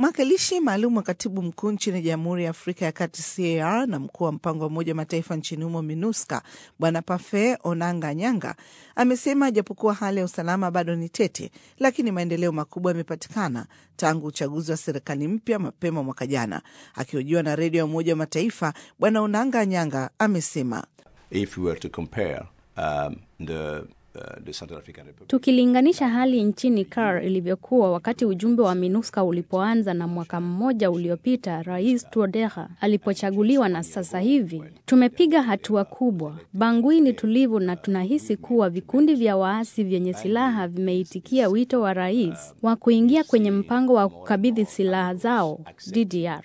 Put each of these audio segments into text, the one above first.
Mwakilishi maalum wa katibu mkuu nchini Jamhuri ya Afrika ya Kati CAR na mkuu wa mpango wa Umoja wa Mataifa nchini humo MINUSCA Bwana Pafe Onanga Nyanga amesema japokuwa hali ya usalama bado ni tete, lakini maendeleo makubwa yamepatikana tangu uchaguzi wa serikali mpya mapema mwaka jana. Akihojiwa na redio ya Umoja wa Mataifa, Bwana Onanga Nyanga amesema If we were to compare, um, the Tukilinganisha hali nchini CAR ilivyokuwa wakati ujumbe wa MINUSCA ulipoanza na mwaka mmoja uliopita Rais Touadera alipochaguliwa na sasa hivi, tumepiga hatua kubwa. Bangui ni tulivu na tunahisi kuwa vikundi vya waasi vyenye silaha vimeitikia wito wa rais wa kuingia kwenye mpango wa kukabidhi silaha zao DDR.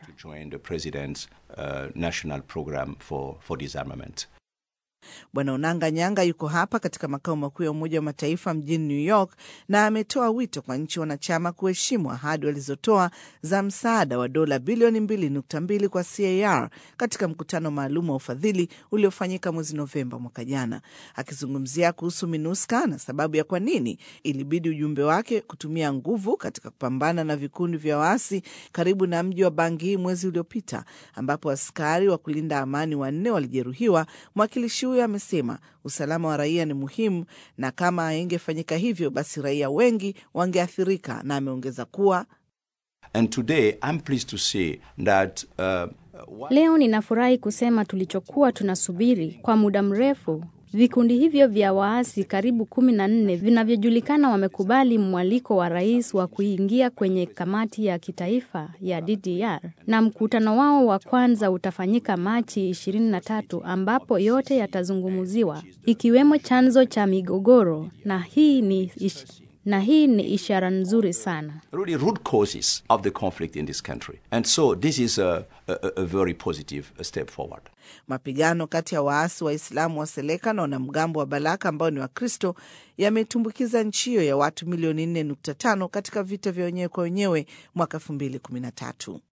Bwana Onanga Nyanga yuko hapa katika makao makuu ya Umoja wa Mataifa mjini New York na ametoa wito kwa nchi wanachama kuheshimu ahadi walizotoa za msaada wa dola bilioni 2.2 kwa CAR katika mkutano maalum wa ufadhili uliofanyika mwezi Novemba mwaka jana. Akizungumzia kuhusu MINUSCA na sababu ya kwa nini ilibidi ujumbe wake kutumia nguvu katika kupambana na vikundi vya waasi karibu na mji wa Bangui mwezi uliopita, ambapo askari wa kulinda amani wanne walijeruhiwa, mwakilishi huyo amesema usalama wa raia ni muhimu na kama haingefanyika hivyo basi raia wengi wangeathirika, na ameongeza kuwa And today, I'm pleased to say that, uh, leo ninafurahi kusema tulichokuwa tunasubiri kwa muda mrefu Vikundi hivyo vya waasi karibu kumi na nne vinavyojulikana wamekubali mwaliko wa rais wa kuingia kwenye kamati ya kitaifa ya DDR na mkutano wao wa kwanza utafanyika Machi 23 ambapo yote yatazungumziwa ikiwemo chanzo cha migogoro na hii ni ish na hii ni ishara nzuri sana. really root causes of the conflict in this country. And so this is a, a, a very positive step forward. Mapigano kati ya waasi Waislamu wa Seleka na wanamgambo wa Balaka ambao ni Wakristo yametumbukiza nchi hiyo ya watu milioni 4.5 katika vita vya wenyewe kwa wenyewe mwaka 2013.